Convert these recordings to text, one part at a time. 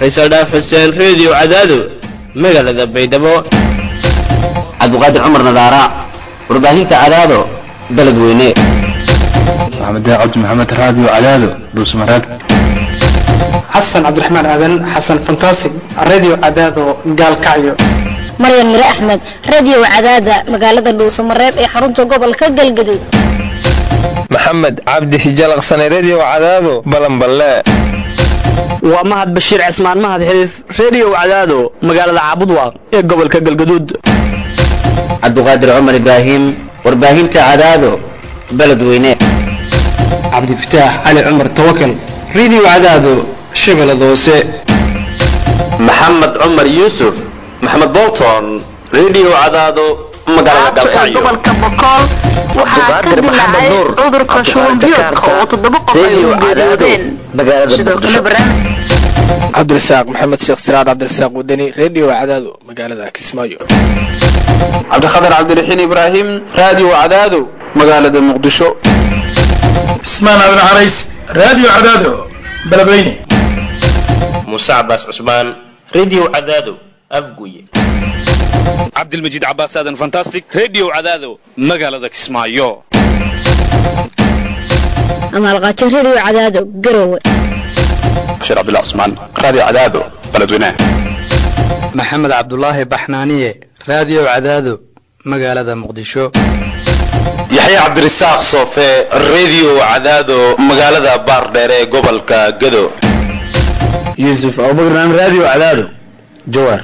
faysal dhaaf xuseen reediyo cadaado magaalada baydhabo cabdiqaadir cumar nadaara warbaahinta cadaado beledweyne maxamed cabdi maxamed raadiyo cadaado dhuusmareeb xasan cabdiraxmaan aadan xasan fantasig radio cadaado gaalkacyo maryan mire axmed radio cadaada magaalada dhuusamareeb ee xarunta gobolka galgaduud maxamed cabdi hijalaqsane redio cadaado balanballe waa mahad bashiir cismaan mahad xiriif redio cadaado magaalada caabudwaaq ee gobolka galgaduud cabdiqaadir cumar ibraahim warbaahinta cadaado beledweyne cabdifataax cali cumar tawakal radio cadaado shabeellada hoose maxamed cumar yuusuf maxamed bolton redio cadaado magaalada galkacyo gobolka bokool waxaa ka dilaacay cudurka shuban biyoodka oo toddoba qof ay u geeriyoodeen sidoo kale barnaamij cabdirasaaq maxamed sheekh siraad cabdirasaaq wadani redio cadaado magaalada kismaayo cabdikhatar cabdiraxiin ibraahim radio cadaado magaalada muqdisho cismaan aadan carays radio cadaado beledweyne muuse cabaas cusmaan redio cadaado afguye cabdilmajiid cabaas aadan fantastic redio cadaado magaalada kismaayo amaalqaajo redio cadaado garowe bashir cabdullah cusmaan radio cadaado beledweyne maxamed cabdulaahi baxnaaniye radio cadaado magaalada muqdisho yaxya cabdirasaaq soofe redio cadaado magaalada baardheere ee gobolka gado yuusuf abubakar radio cadaado jawaar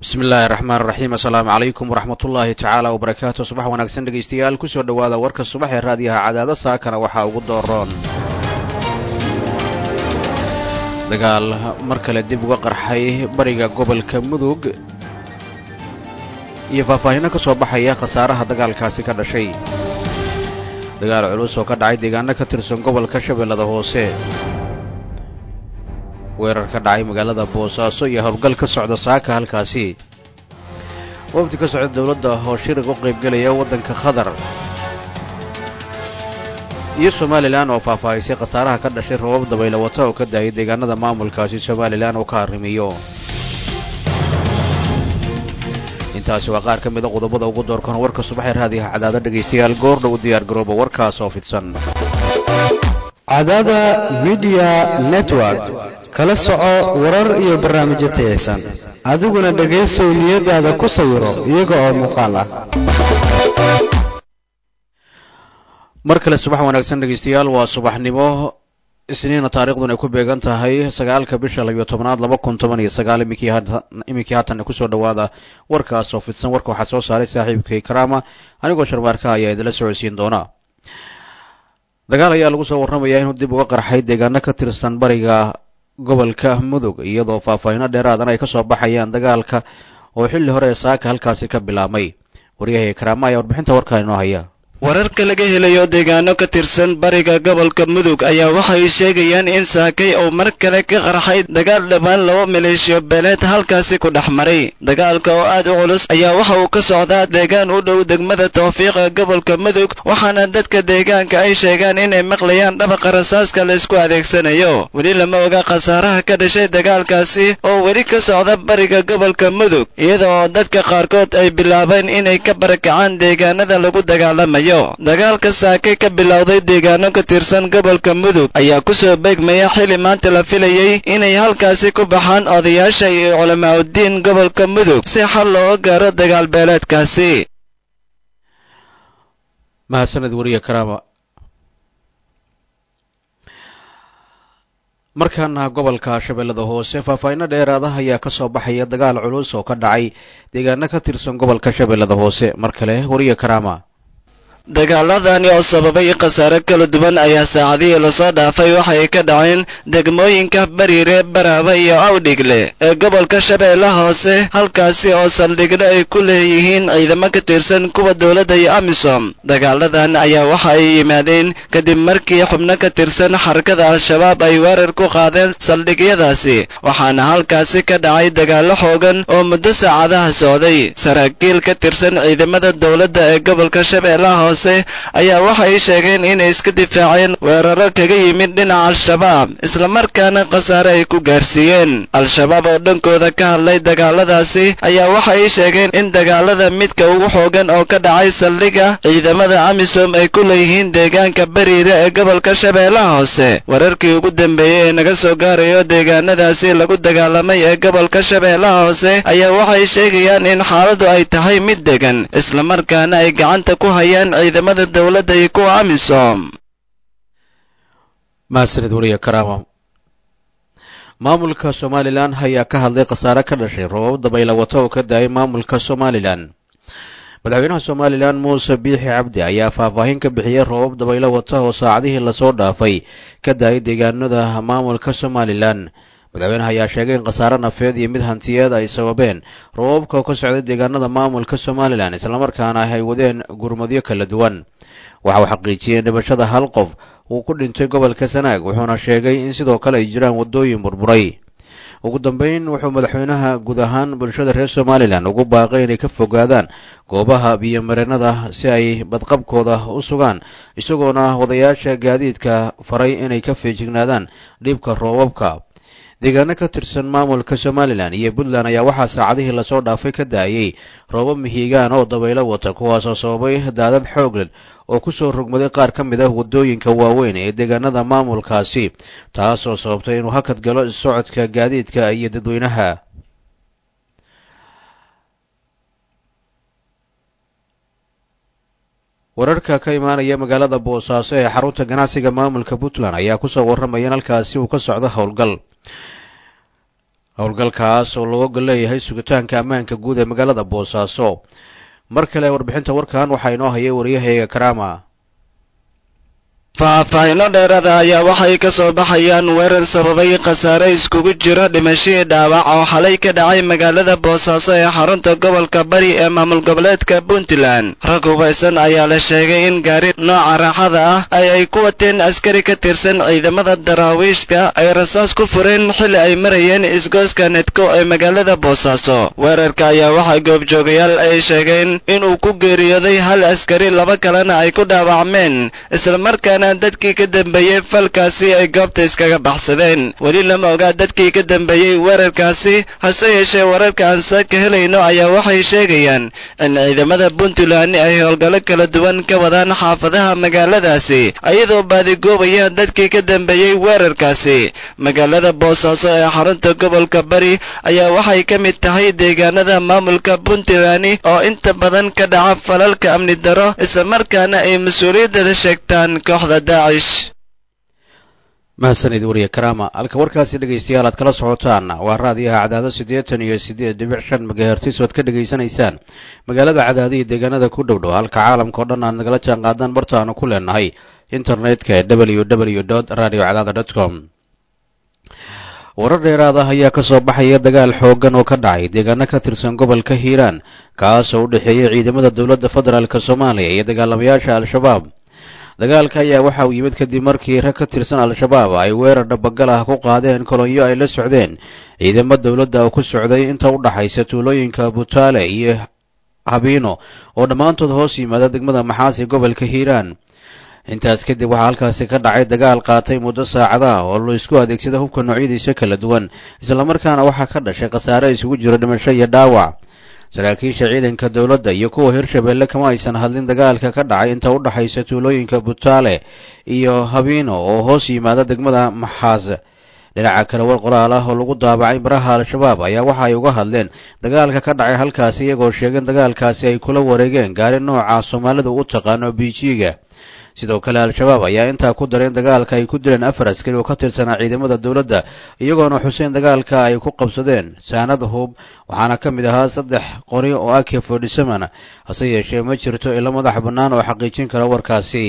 bismi illaahi raxmaan raxiim assalaamu calaykum waraxmatullaahi tacaala wabarakaatu subax wanaagsan dhegaystayaal kusoo dhowaada warka subax ee raadiyaha cadaado saakana waxaa ugu dooroon dagaal mar kale dib uga qarxay bariga gobolka mudug iyo faahfaahinno ka soo baxaya khasaaraha dagaalkaasi ka dhashay dagaal culus oo ka dhacay deegaano ka tirsan gobolka shabeellada hoose weerar ka dhacay magaalada boosaaso iyo howlgal ka socda saaka halkaasi wafdi ka socda dowladda oo shirig u qaybgelaya waddanka qatar iyo somalilan oo faahfaahisay khasaaraha ka dhashay roobab dabaylo wata oo ka daayay deegaanada maamulkaasi somalilan oo ka arrimiyo intaasi waa qaar ka mid a qodobada ugu doorkan warka subaxee raadiyaha cadaado dhegaystayaal goordhow u diyaar garooba warkaas oo fidsan cadaada midiya network kala soco warar iyo barnaamijyo tayaysan adiguna dhegaysow niyadaada ku sawiro iyaga oo muuqaal ah mar kale subax wanaagsan dhegaystayaal waa subaxnimo isniina taariikhdun ay ku beegan tahay sagaalka bisha labiyo tobnaad laba kun toban iyo sagaal iminkii haatan kusoo dhowaada warkaas oo fidsan warka waxaa soo saaray saaxiibkay karaama anigoo sharmaarka ayaa idinla socodsiin doona dagaal ayaa lagu soo warramayaa inuu dib uga qarxay deegaano ka tirsan bariga gobolka mudug iyadoo faahfaahinno dheeraadan ay ka soo baxayaan dagaalka oo xilli hore ee saaka halkaasi ka bilaabmay waryahay karaama ayaa warbixinta warkaa inoo haya wararka laga helayo deegaano ka tirsan bariga gobolka mudug ayaa waxay sheegayaan in saakay uu mar kale ka qarxay dagaal dhammaan laba maleeshiyo beeleed halkaasi ku dhex maray dagaalka oo aad u culus ayaa waxa uu ka socdaa deegaan u dhow degmada tawfiiqa gobolka mudug waxaana dadka deegaanka ay sheegaan inay maqlayaan dhabaqa rasaaska la isku adeegsanayo weli lama oga khasaaraha ka dhashay dagaalkaasi oo weli ka socda bariga gobolka mudug iyada oo dadka qaarkood ay bilaabeen inay ka barakacaan deegaanada lagu dagaalamayo dagaalka saake ka bilowday deegaano ka tirsan gobolka mudug ayaa ku soo beegmaya xili maanta la filayey inay halkaasi ku baxaan odayaasha iyo culamaauddiin gobolka mudug si xal looga gaaro dagaal beeleedkaasi mahadsaned wariye karaama markaana gobolka shabeellada hoose faahfaahinno dheeraada ayaa ka soo baxaya dagaal culus oo ka dhacay deegaano ka tirsan gobolka shabeellada hoose mar kale wariye karaama dagaaladani oo sababay khasaare kala duwan ayaa saacadihii lasoo dhaafay waxay ka dhaceen degmooyinka bariire baraaba iyo awdhigle ee gobolka shabeellaha hoose halkaasi oo saldhigdho ay ku leeyihiin ciidamo ka tirsan kuwa dowladda iyo amisom dagaaladan ayaa waxa ay yimaadeen kadib markii xubno ka tirsan xarakada al-shabaab ay weerar ku qaadeen saldhigyadaasi waxaana halkaasi ka dhacay dagaallo xoogan oo muddo saacadaha socday saraakiil ka tirsan ciidamada dowladda ee gobolka shabeellaha hoose ayaa waxay sheegeen inay iska difaaceen weeraro kaga yimid dhinaca al-shabaab islamarkaana khasaare ay ku gaarsiiyeen al-shabaab oo dhankooda ka hadlay dagaaladaasi ayaa waxay sheegeen in dagaalada midka ugu xoogan oo ka dhacay saldhiga ciidamada amisom ay ku leeyihiin deegaanka bariire ee gobolka shabeellaha hoose wararkii ugu dambeeyey ee naga soo gaarayo deegaanadaasi lagu dagaalamay ee gobolka shabeellaha hoose ayaa waxay sheegayaan in xaaladu ay tahay mid degan islamarkaana ay gacanta ku hayaan ciidamada dowladda iyo kuwa amisom mahadsanid wariye karaama maamulka somalilan ayaa ka hadlay khasaare ka dhashay roobab dabayla wata oo ka daayay maamulka somalilan madaxweynaha somalilan muuse biixi cabdi ayaa faahfaahin ka bixiyey roobab dabaylo wata oo saacadihii lasoo dhaafay ka daayay deegaanada maamulka somalilan madaxweynaha ayaa sheegay in khasaare nafeed iyo mid hantiyeed ay sababeen roobabka oo ka socday deegaanada maamulka somalilan islamarkaana ay wadeen gurmadyo kala duwan waxa uu xaqiijiyey in dhimashada hal qof uu ku dhintay gobolka sanaag wuxuuna sheegay in sidoo kale ay jiraan waddooyin burburay ugu dambeyn wuxuu madaxweynaha guud ahaan bulshada reer somalilan ugu baaqay inay ka fogaadaan goobaha biyomareenada si ay badqabkooda u sugaan isagoona wadayaasha gaadiidka faray inay ka feejignaadaan dhibka roobabka deegaano ka tirsan maamulka somalilan iyo puntland ayaa waxaa saacadihii lasoo dhaafay ka daayey roobab mihigaan oo dabaylo wata kuwaasoo sababay daadad xoogleh oo ku soo rogmaday qaar ka mid ah waddooyinka waaweyn ee deegaanada maamulkaasi taasoo sababtay inuu hakad galo socodka gaadiidka iyo dadweynaha wararka ka imaanaya magaalada boosaaso ee xarunta ganacsiga maamulka puntland ayaa kusoo warramaya in halkaasi uu ka socdo howlgal howlgalkaas oo looga gol leeyahay sugitaanka ammaanka guud ee magaalada boosaaso mar kale warbixinta warkan waxaa inoo hayay wariyahayga karaama faahfaahinno dheerada ayaa waxay ka soo baxayaan weerar sababay khasaare iskugu jiro dhimashadii dhaawac oo xalay ka dhacay magaalada boosaaso ee xarunta gobolka bari ee maamul goboleedka puntland rag hubaysan ayaa la sheegay in gaari nooca raaxada ah ay ay ku wateen askari ka tirsan ciidamada daraawiishka ay rasaas ku fureen xilli ay marayeen isgooska nedko ee magaalada boosaaso weerarka ayaa waxaa goobjoogayaal ay sheegeen inuu ku geeriyooday hal askari laba kalena ay ku dhaawacmeen islamarkaana dadkii ka dambeeyey falkaasi ay goobta iskaga baxsadeen weli lama ogaa dadkii ka dambeeyey weerarkaasi hase yeeshee wararka aan saaka helayno ayaa waxay sheegayaan in ciidamada puntland ay howlgallo kala duwan ka wadaan xaafadaha magaaladaasi ayadoo baadigoobayaan dadkii ka dambeeyey weerarkaasi magaalada boosaaso ee xarunta gobolka bari ayaa waxay ka mid tahay deegaanada maamulka puntland oo inta badan ka dhaca falalka amni daro islamarkaana ay mas-uuliyadada sheegtaan kooxda mahadsanid wariye karaama halka warkaasi dhegaystayaal aad kala socotaan waa raadiyaha cadaado siddeetan iyo siddeed dhibic shan magahertis oad ka dhegaysanaysaan magaalada cadaado iyo deegaanada ku dhow dhow halka caalamka o dhan aad nagala jaan qaadaan bartaanu ku leenahay internetka ee w w dot radio cadaada dot com warar dheeraad ah ayaa ka soo baxaya dagaal xooggan oo ka dhacay deegaano ka tirsan gobolka hiiraan kaas oo u dhexeeyay ciidamada dowladda federaalk soomaaliya iyo dagaalamayaasha al-shabaab dagaalka ayaa waxa uu yimid kadib markii rag ka tirsan al-shabaab ay weerar dhabagal ah ku qaadeen kolonyo ay la socdeen ciidamo dowladda oo ku socday inta u dhaxaysa tuulooyinka butaale iyo habiino oo dhammaantood hoos yimaada degmada maxaasi gobolka hiiraan intaas kadib waxaa halkaasi ka dhacay dagaal qaatay muddo saacadaha oo la isku adeegsada hubka noocyadiisa kala duwan islamarkaana waxaa ka dhashay khasaare isugu jiro dhimasho iyo dhaawac saraakiisha ciidanka dowladda iyo kuwa hirshabeelle kama aysan hadlin dagaalka ka dhacay inta u dhaxaysa tuulooyinka butaale iyo habiino oo hoos yimaada degmada maxaas dhinaca kale war qoraal ah oo lagu daabacay baraha al-shabaab ayaa waxa ay uga hadleen dagaalka ka dhacay halkaasi iyagoo sheegeen dagaalkaasi ay kula wareegeen gaari nooca soomaalidu u taqaano biijiiga sidoo kale al-shabaab ayaa intaa ku dareen dagaalka ay ku dileen afar askari oo ka tirsanaa ciidamada dowladda iyagoona xuseen dagaalka ay ku qabsadeen saanad hub waxaana ka mid ahaa saddex qori oo ak fordyseven hase yeeshee ma jirto ilo madax bannaan oo xaqiijin kara warkaasi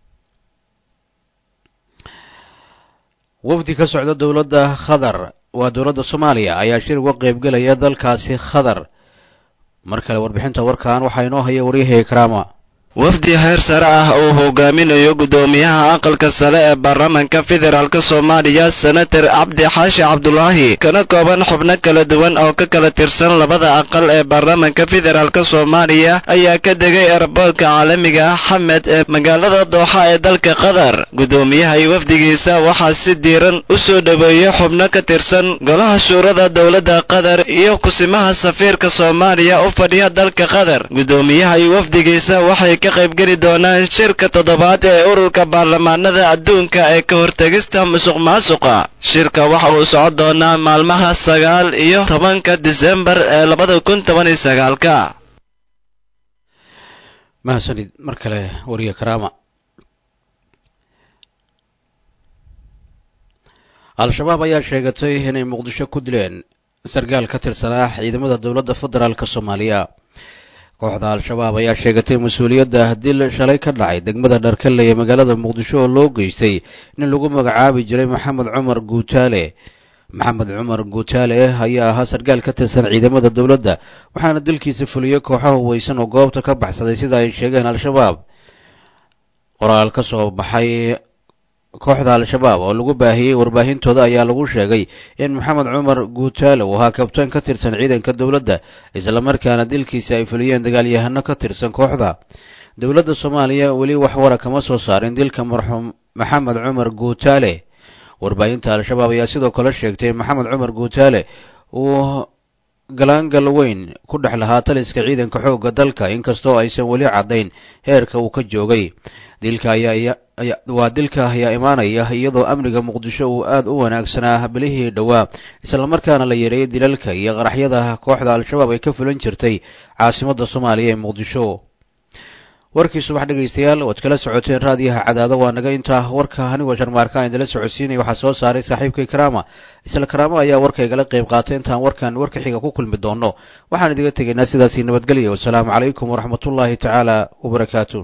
wafdi ka socda dowladda khadar waa dowladda soomaaliya ayaa shir uga qaybgelaya dalkaasi khadar mar kale warbixinta warkan waxaa inoo haya waryahaya karaama wafdi heer sare ah uu hogaaminayo guddoomiyaha aqalka sare ee baarlamaanka federaalk soomaaliya senator cabdi xaashi cabdulaahi kana kooban xubno kala duwan oo ka kala tirsan labada aqal ee baarlamaanka federaalk soomaaliya ayaa ka degay eraboolka caalamiga ah xamed ee magaalada dooxa ee dalka qatar guddoomiyaha iyo wafdigiisa waxaa si diiran u soo dhoweeyey xubno ka tirsan golaha shuurada dowladda qatar iyo kusimaha safiirka soomaaliya u fadhiya dalka qatar guddoomiyaha iyo wafdigiisa waxay ka qaybgeli doonaan shirka toddobaad ee ururka baarlamaanada adduunka ee ka hortegista musuq maasuqa shirka waxa uu socon doonaa maalmaha sagaal iyo tobanka disembar ee labada kun toban iyo sagaalka mahadsanid mar kale wariye karaama al-shabaab ayaa sheegatay inay muqdisho ku dileen sargaal ka tirsanaa ciidamada dowladda federaalk soomaaliya kooxda al-shabaab ayaa sheegatay mas-uuliyadda dil shalay ka dhacay degmada dharkale ee magaalada muqdisho oo loo geystay nin lagu magacaabi jiray maxamed cumar guutaale maxamed cumar guutaale ayaa ahaa sargaal ka tirsan ciidamada dowladda waxaana dilkiisa fuliyey kooxo huweysan oo goobta ka baxsaday sida ay sheegeen al-shabaab qoraal ka soo baxay kooxda al-shabaab oo lagu baahiyey warbaahintooda ayaa lagu sheegay in maxamed cumar guutaale uu ahaa kabtaan ka tirsan ciidanka dowladda islamarkaana dilkiisa ay fuliyeen dagaalyahano ka tirsan kooxda dowladda soomaaliya weli wax wara kama soo saarin dilka marxuum maxamed cumar guutaale warbaahinta al-shabaab ayaa sidoo kale sheegtay in maxamed cumar guutaale uu galaangal weyn ku dhex lahaa taliska ciidanka xoogga dalka inkastoo aysan weli caddayn heerka uu ka joogay dilka ayaa waa dilka ayaa imaanaya iyadoo amniga muqdisho uu aad u wanaagsanaa bilihii dhowaa islamarkaana la yareeyay dilalka iyo qaraxyada kooxda al-shabaab ay ka fulan jirtay caasimadda soomaaliya ee muqdisho warkii subax dhegaystayaal waad kala socoteen raadiyaha cadaado waa naga intaa warka anigoo sharmaarka aan idinla socodsiinaya waxaa soo saaray saaxiibkay karaama isla karaama ayaa warka igala qayb qaatay intaan warkan warka xiga ku kulmi doono waxaan idiga tegaynaa sidaasii nabadgelya wasalaamu calaykum waraxmatullaahi tacaala wabarakaatu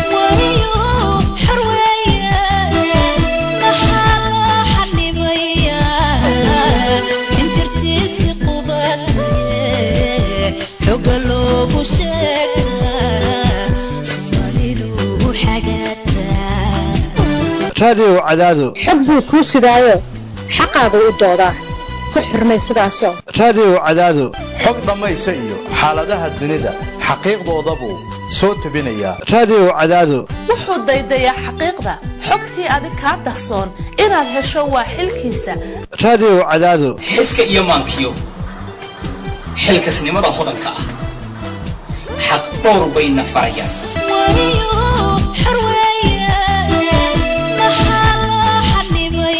raadiyow cadaado xog buu kuu sidaayo xaqaagu u doodaa ku xurmay sidaasoo raadiyow cadaado xog dhammaysa iyo xaaladaha dunida xaqiiqdoodabuu soo tebinayaa raadiyow cadaado wuxuu daydayaa xaqiiqda xogtii adig kaa dahsoon inaad hesho waa xilkiisa raadiyow cadaado xiska iyo maankiyo xilkasnimada hodanka ah xaq dhowr bayna farayaan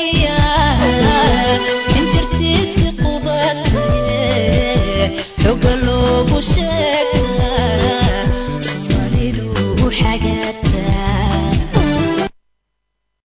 xoga